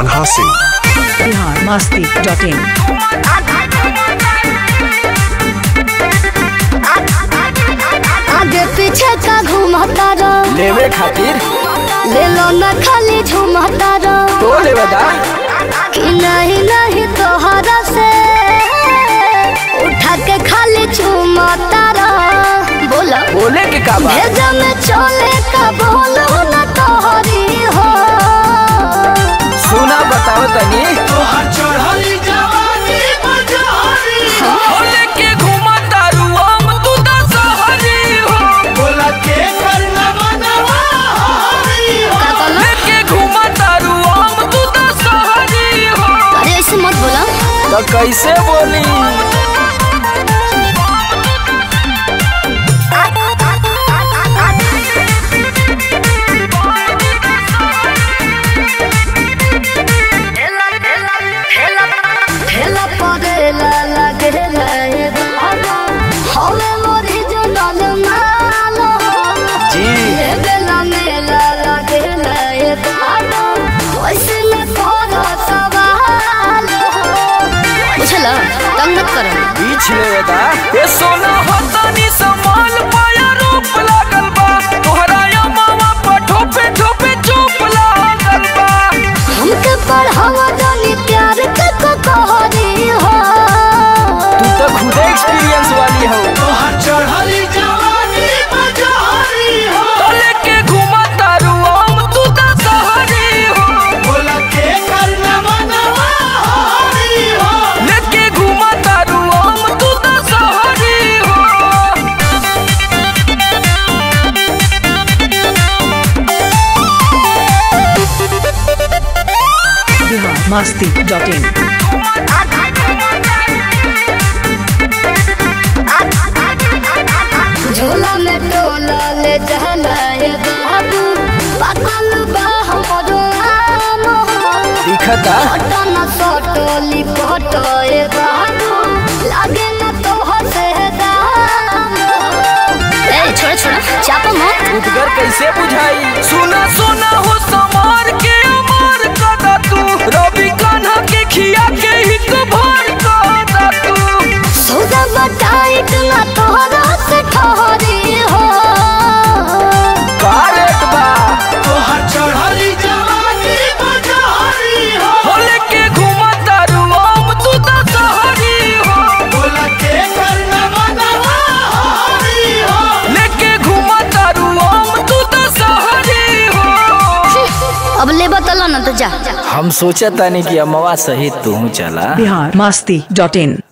Sudha Singh Bihar Masti dot in आगे पीछे का घूमता रहो लेवे खातिर ले लो न खाली झूमता रहो तो लेवे दा कि नहीं नहीं तोहरा से उठा के खाली झूमता रहो बोलो बोले के का बा भेज में चले का बोलो न तोहरी हो सुना बताओ तनी बोले के घुमा तारू हम तू दा सहरी हो का कहलो लेके घुमा तारू हम तू दा सहरी हो अरे ऐसे मत बोलो तो कैसे बोली ठेला परेला लागेला ए बाबा हवे मोरी जनल मालो जी ए बेला मेला लागेला ए बाबा वैसे न करो सवाल बुझला तंग मत करो बीच लेवे दा ये सोना हतानी संभाल पाया रूप लागल बा तोहरा या मामा पर ठोपे ठोपे चुप लागल बा हमके पढ़ावा जानी प्यार के को कहरी हो तू तो खुद एक्सपीरियंस वाली हो तो लेके घुमा तारू हम तू तो सहरी हो लेके घुमा तारू हम तू तो सहरी हो बिहार मस्ती डॉट इन झोला में टोला ले जाला ए बाबू पागल बा हमरो आम हो दिखता पटन सटोली पटोए बाबू लागे न तो हसे दाम ए छोड़ छोड़ चापा मत उठकर कैसे बुझाई सुना सुना हो समार के अमार कदा तू रवि कान्हा के खिया के ही कभार कदा तू सौदा बताइट ना तोहरा से ठहरी हो कारत बा हो लेके घुमा तारू हम तू तो सहरी हो लेके घुमा तारू हम तू तो सहरी हो अब ले बतला ना तो जा हम सोचा तानी कि अम्मवा सहित तू चला बिहार मस्ती डॉट इन